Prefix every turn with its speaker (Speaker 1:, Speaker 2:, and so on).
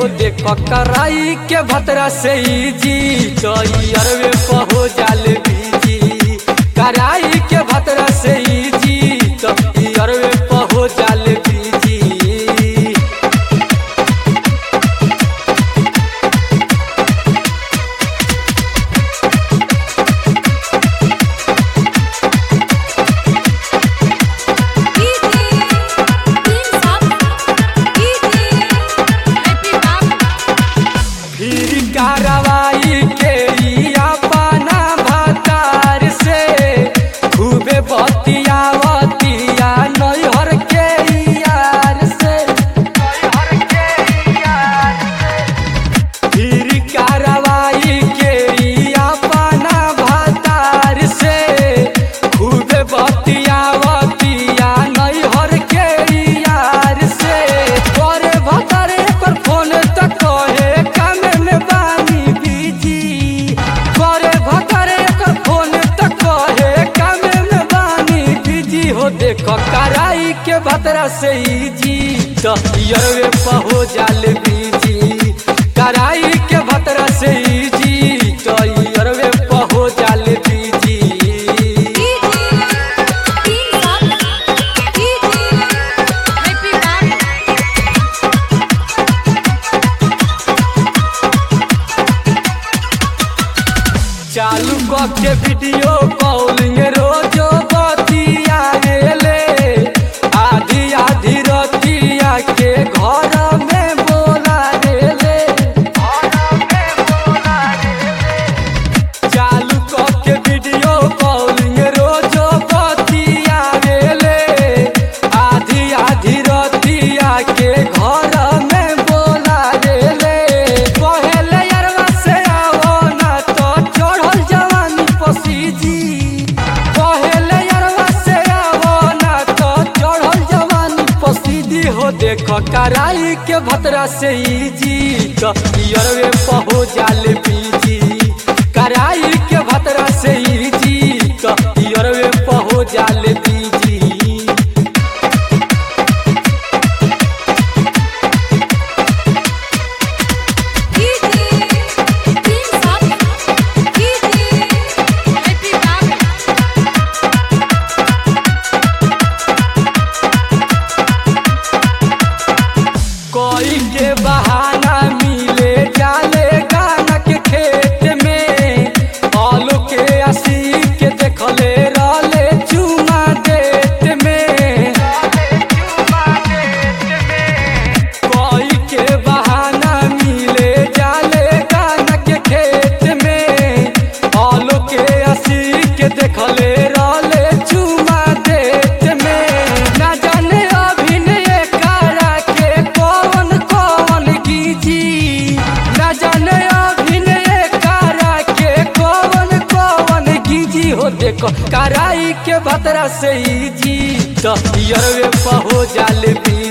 Speaker 1: हो देखो कराई के भतरा से ही जी तो अरवे पहो जाल बीजी कराई के भतरा से ही जी तो अरवे पहो जाल बीजी फिर कार्रवाई के लिया पाना भतार से खूबे बतियावतिया नैहर के यार से नैहर के यार से फिर कार्रवाई के लिया पाना भतार से खूबे बतियावतिया नैहर के यार से तोरे भतारे पर फोन तक कहे कामे में बानी बीजी करे भतारे पर फोन तक कहे कामे में बानी बीजी हो देखो कराई के भतरा से ही जी तो यरवे पहो जाल बीजी कराई के भतरा से ही जी तो यरवे पहो जाल बीजी चालू क के वीडियो कॉलिंग रोजो बतिया गेले आधी आधी रतिया के घर में बोला गेले चालू क के वीडियो कॉलिंग रोजो बतिया गेले आधी आधी रतिया के घर में बोला गेले पहले यारवा से आवो ना तो चढ़ल जवानी पसीजी पहले यारवा से आवो ना तो चढ़ल जवानी पसीजी हो देखो कराई के भतरा से ही जी तो यरवे पहो जाल बीजी कराई के भतरा से ही जी तो यरवे पहो जाल बीजी कोई के बहाना मिले जाले गाना के खेत में आलू के आसी के देखले रहले चुमा देत में कोई के बहाना मिले जाले गाना के खेत में आलू के आसी के देखले रहले चुमा देत में ना जाने अभिनय करा के कौन कौन कीजी ना जाने अभिनय करा के कौन कौन कीजी हो देखो कराई के भतरा से ही जी तो यरवे पहो जाल भी